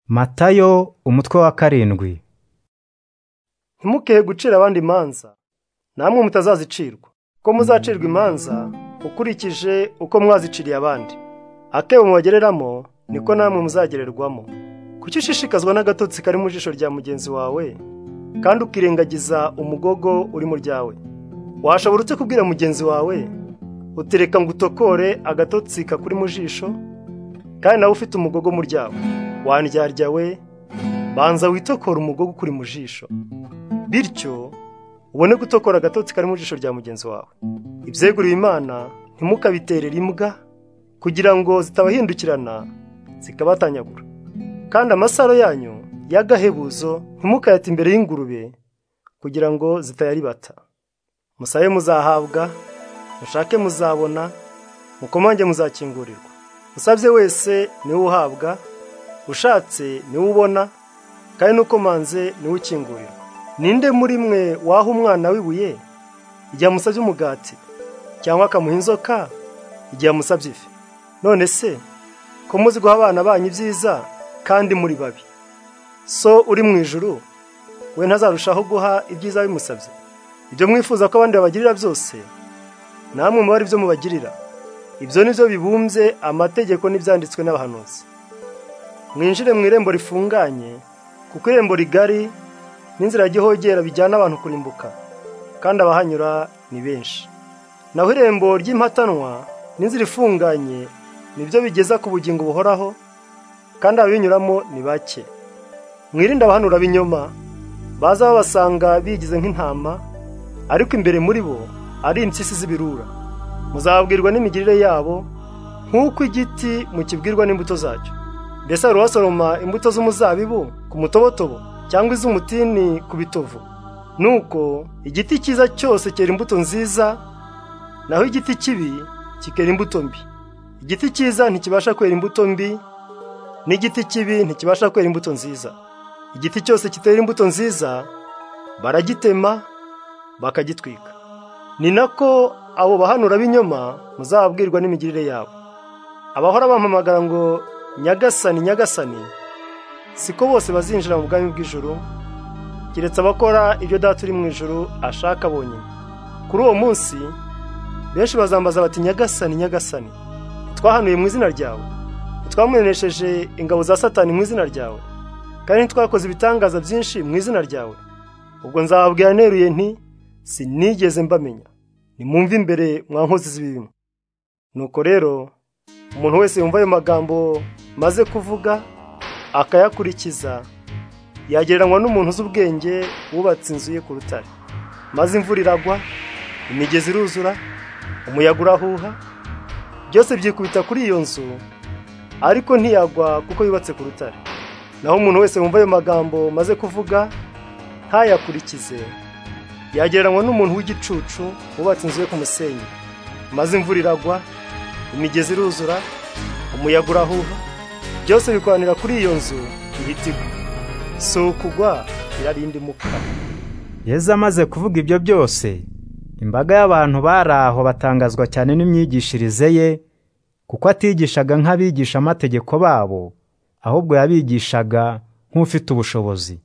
Matayo umutwe wa karindwi ntimukehe gucira abandi imanza namwe mutazazicirwa ko muzacirwa imanza ukurikije uko mwaziciriye abandi akebo mubagereramo niko namwe muzagererwamo kuki ushishikazwa n'agatotsi kari mu jisho rya mugenzi wawe kandi ukirengagiza umugogo uri mu ryawe washobora utse kubwira mugenzi wawe utereka ngo utokore agatotsi kakuri mu jisho kandi nawe ufite umugogo mu ryawe wandyarya we banza witokora umugogo ukuri mu jisho bityo ubone gutokora agatotsi kari mu jisho rya mugenzi wawe ibyeguriwe imana ntimukabiterere imbwa kugira ngo zitabahindukirana zikabatanyagura kandi amasaro yanyu y'agahebuzo ntimukayate imbere y'ingurube kugira ngo zitayaribata musabe muzahabwa mushake muzabona mukomange muzakingurirwa usabye wese niwe uhabwa ushatse niwe ubona kandi n'ukomanze niwe ukingurirwa ninde muri mwe waha umwana w'ibuye igihe amusabye umugati cyangwa akamuha inzoka igihe amusabye ifi none se ko muzi guha abana banyu ibyiza kandi muri babi so uri mu ijuru we ntazarushaho guha ibyiza bimusabye ibyo mwifuza ko abandi babagirira byose namwe muba ari byo mubagirira ibyo ni byo bibumbye amategeko n'ibyanditswe n'abahanuzi mwinjire mu irembo rifunganye kuko irembo rigari n'inzira y'igihogera bijyana abantu kurimbuka kandi abahanyura ni benshi naho irembo ry'impatanwa n'inzira ifunganye nibyo bigeza ku bugingo buhoraho kandi ababinyuramo ni bake mwirinde abahanura b'inyoma baza babasanga bigize nk'intama ariko imbere muri bo ari impyisi z'ibirura muzababwirwa n'imigirire yabo nk'uko igiti mukibwirwa n'imbuto zacyo mbese hari uwasoroma imbuto z'umuzabibu ku mutobotobo cyangwa iz'umutini ku bitovu nuko igiti cyiza cyose cyera imbuto nziza naho igiti kibi kikera imbuto mbi igiti cyiza ntikibasha kwera imbuto mbi n'igiti kibi ntikibasha kwera imbuto nziza igiti cyose kitera imbuto nziza baragitema bakagitwika ni nako abo bahanura b'inyoma muzababwirwa n'imigirire yabo abahora bampamagara ngo nyagasani nyagasani siko bose bazinjira mu bwami bw'ijuru keretse abakora ibyo data uri mu ijuru ashaka bonyine kuri uwo munsi benshi bazambaza bati nyagasani nyagasani twahanuye mu izina ryawe ntitwamunesheje ingabo za satani mu izina ryawe kandi ntitwakoze ibitangaza byinshi mu izina ryawe ubwo nzababwira neruye nti sinigeze mbamenya nimwumve imbere mwa nkozi z'ibibi nuko rero umuntu wese yumva ayo magambo maze kuvuga akayakurikiza yagereranywa n'umuntu uzi ubwenge wubatse inzu ye ku rutare maze imvura iragwa imigezi iruzura umuyaga urahuha byose byikubita kuri iyo nzu ariko ntiyagwa kuko yubatse ku rutare naho umuntu wese wumva ayo magambo maze kuvuga ntayakurikize yagereranywa n'umuntu w'igicucu wubatse inzu ye ku musenyi maze imvura iragwa imigezi iruzura umuyaga urahuha byose bikoranira kuri iyo nzu ihita igwa si ukugwa irarinda imuka yezu amaze kuvuga ibyo byose imbaga y'abantu bari aho batangazwa cyane n'imyigishirize ye kuko atigishaga nk'abigisha amategeko babo ahubwo yabigishaga nk'ufite ubushobozi